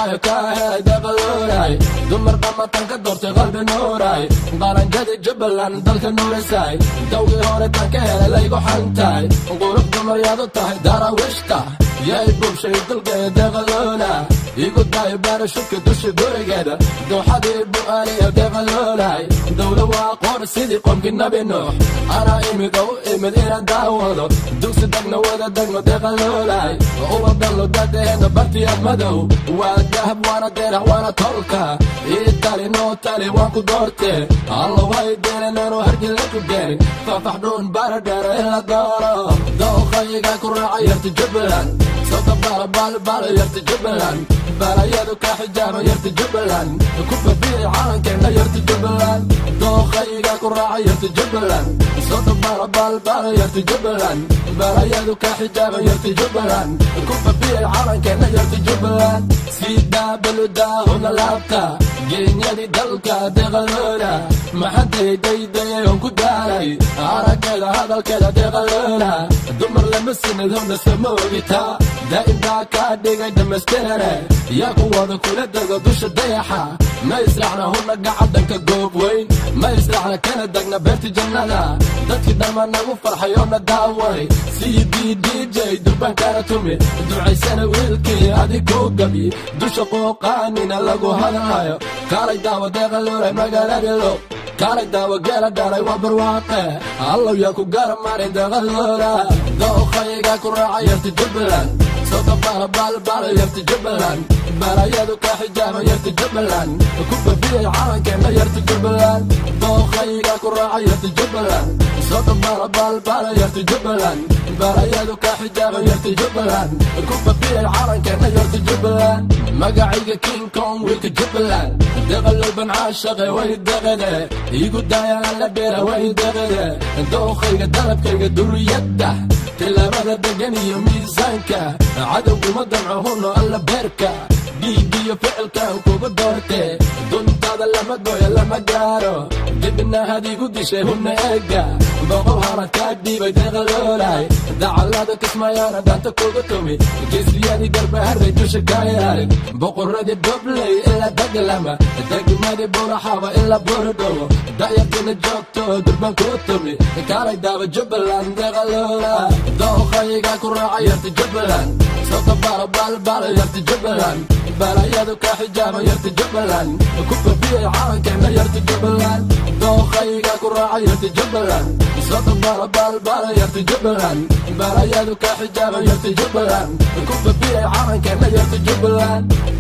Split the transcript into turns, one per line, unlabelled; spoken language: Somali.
balaayo ka helay deeqaloolay dumar dhamatan ka doortay qalbi nuuray qaranjadi jubbaland dalka nuurisay dawgii hore tan ka helay laygu xantahay qurux dumaryaad u tahay darawishta yay bulshay dalkeeda deeqaloola igu dayo baarashubka dusha gurigeeda dooxadii bu'aaniya deeqaloolay dowla waa qoor sidii qomkii nabi nuux anaa imid oo u imid ina daawado dugsi dagna wada degno deeqaloolay uba dallo dadeena bartiyaad madow waa dahab waana deerax waana tolka ii tali noo tali waan ku doorte allo way deenanaanu hargila ku geenin fafax dhuun baara dheera in la dooro dooqayiga ku raaca yarta jubbaland sawta baala baala baala yarta jubbaland balayadu ka xijaaba yarta jubbaland ku babiici calankeena yarta jubbaland dooqayiga ku raaca yarta jubbaland sawta baala baala baala yarta jubbaland balayadu ka xijaaba yarta jubbaland ku babiici calankeena yarta jubbaland siidaa baludaa huna laabta geenyadii dalka deeqaloola maxaday daydayay on ku daalay araggeeda hadalkeeda deeqaloola dumar lama sinid hona sama ogitaa daa'imkaa kaa dhigay dhammaystirane yaa kuwada kula dego dusha dayaxa ma israacna huna gacadanka goob weyn ma israacna kana degna beerti jannada dadkii dhamma nagu farxay oo na daaway sidii dj durbankana tumi ducaysana wiilkii adiguu gabi dusha qooqaanina lagu hadlayo kaalay daawa deeqaloolay magaaladilo kaalay daawa geela dhalay waa barwaaqe allow yaa ku garamarin deeqaloola dooqayiga ku raaca yarta jubbaland sawta baala baala baala yarta jubbaland balayadu ka xijaaba yarta jubbaland ku babiyay calankeena yarta jubbaland dooqayiga ku raaca yarta jubbaland sawta baala baala baala yarta jubbaland balayadu ka xijaaba yarta jubbaland ku babiyay calankeena yarta jubbaland magacayga king kong wiilka jubbaland deqalow ban caashaqe way deqede igu daayana la beera way deqede dooqayga dalabkayga duriyadda tilaabada degan iyo miisaanka cadowguma damco huno alla beerka dhiigiyo ficilkan kugu doorte duntaada lama dooya lama gaaro dibna hadigu dishay huna eega boqol hara kaa dhiibay deeqaloolay dacalada kismayaana dhaanta kugu tumi geesiyadii garbaharay dusha kaayaarin boqoradii dobley ila daglama degmadii buraxaba ila buurdhowo dayartina joogto durban kuu tumi kaalay daaba jubbaland deeqaloola dooqayiga ku raaca yarta jubbaland sawta baala baala baala yarta jubbaland balayadu ka xijaaba yarta jubbaland ku babiyay calankeena yarta jubbaland dooqayiga ku raaca yarta jubbaland sawta baala baala baala yarta jubbaland balayadu ka xijaaba yarta jubbaland ku babiyay calankeena yarta jubbaland